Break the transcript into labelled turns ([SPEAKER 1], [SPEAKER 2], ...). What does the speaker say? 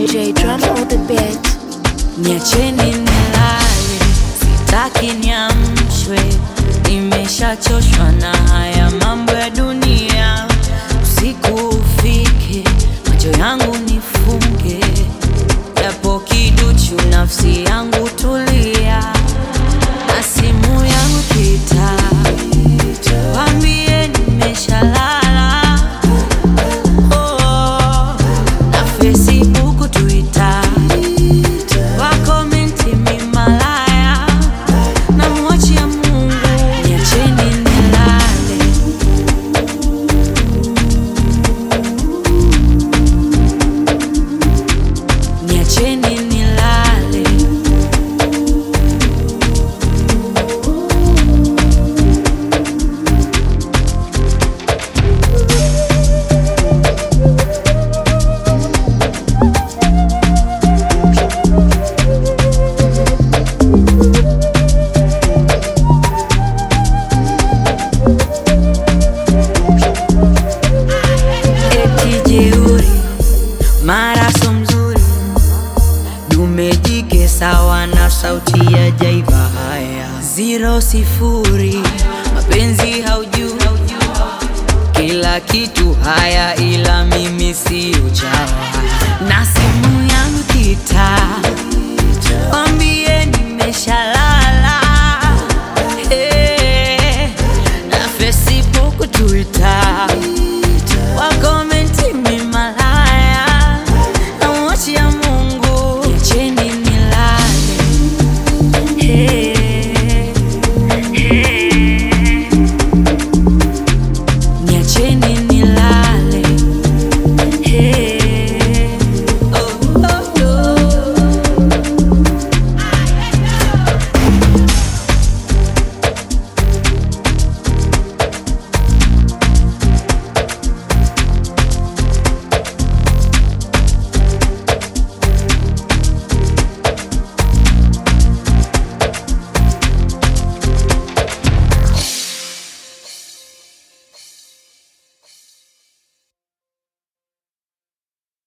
[SPEAKER 1] J drum on the beat.
[SPEAKER 2] Niacheni nilale, sitaki niamshwe, nimeshachoshwa na haya mambo ya dunia. Usiku ufike, macho yangu nifunge, japo kiduchu, nafsi yangu tulia, na simu yangu kita, wambie nimeshalala. Oh, na Facebook, Twitter wakomenti mimalaya na mwachia Mungu, niacheni nilale. Niacheni nilale. Eti jeuri mara so mzuri dume jike sawa na sauti ya jaiva. Haya zero sifuri, mapenzi haujui kila kitu haya, ila mimi sio chawa.